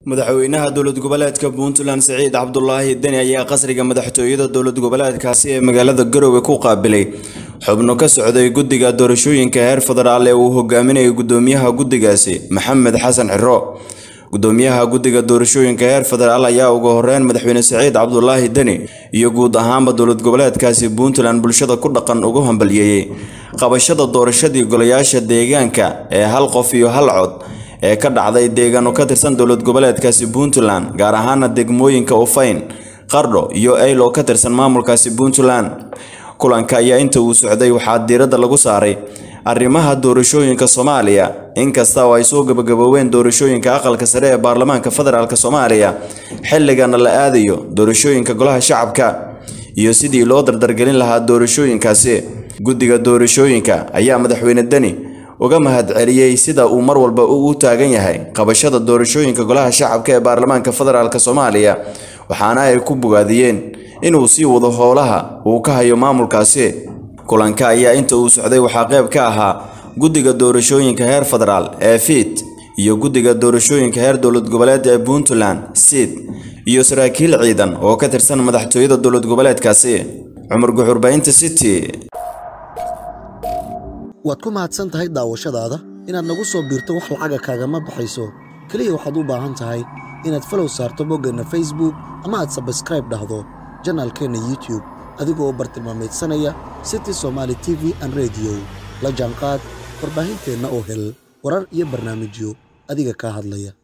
madaxweynaha dowlad goboleedka puntland siciid cabdulaahi deni ayaa qasriga madaxtooyada dowlad goboleedkaasi ee magaalada garowe ku qaabilay xubno ka socday guddiga doorashooyinka heer federaal ee uu hogaaminayay gudoomiyaha guddigaasi maxamed xasan xiro gudoomiyaha guddiga doorashooyinka heer federaal ayaa ugu horeyn madaxweyne siciid cabdulaahi deni iyo guud ahaanba dowlad goboleedkaasi puntland bulshada ku dhaqan ugu hambalyeeyey qabashada doorashadii golayaasha deegaanka ee hal qof iyo hal cod ee ka dhacday deegaano ka tirsan dowlad goboleedkaasi puntland gaar ahaana degmooyinka ufayn qardho iyo eyl oo ka tirsan maamulkaasi puntland kulanka ayaa inta uu socday waxaa diiradda lagu saaray arrimaha doorashooyinka soomaaliya inkasta oo ay soo gabagabooween doorashooyinka aqalka sare ee baarlamaanka federaalk soomaaliya xilligana la aadayo doorashooyinka golaha shacabka iyo sidii loo dardargelin lahaa doorashooyinkaasi guddiga doorashooyinka ayaa madaxweyne deni uga mahadceliyey sida uu mar walba u taagan yahay qabashada doorashooyinka golaha shacabka ee baarlamaanka federaalk soomaaliya waxaana ay ku bogaadiyeen inuu sii wado howlaha uu ka hayo maamulkaasi kulanka ayaa inta uu socday waxaa qayb ka ahaa guddiga doorashooyinka heer federaal ee fiit iyo guddiga doorashooyinka heer dowlad goboleed ee puntland siid iyo saraakiil ciidan oo ka tirsan madaxtooyada dowlad goboleedkaasi cumar guxurbaynta city waad ku mahadsan tahay daawashadaada inaad nagu soo biirto wax lacaga kaagama baxayso keliya waxaad u baahan tahay inaad falow saarto boggeenna facebook ama aad sabskraib dhahdo janaalkeenna youtube adigoo u bartilmaamaydsanaya city somaali t v an rediyo la jaanqaad warbaahinteenna oo hel warar iyo barnaamijyo adiga kaa hadlaya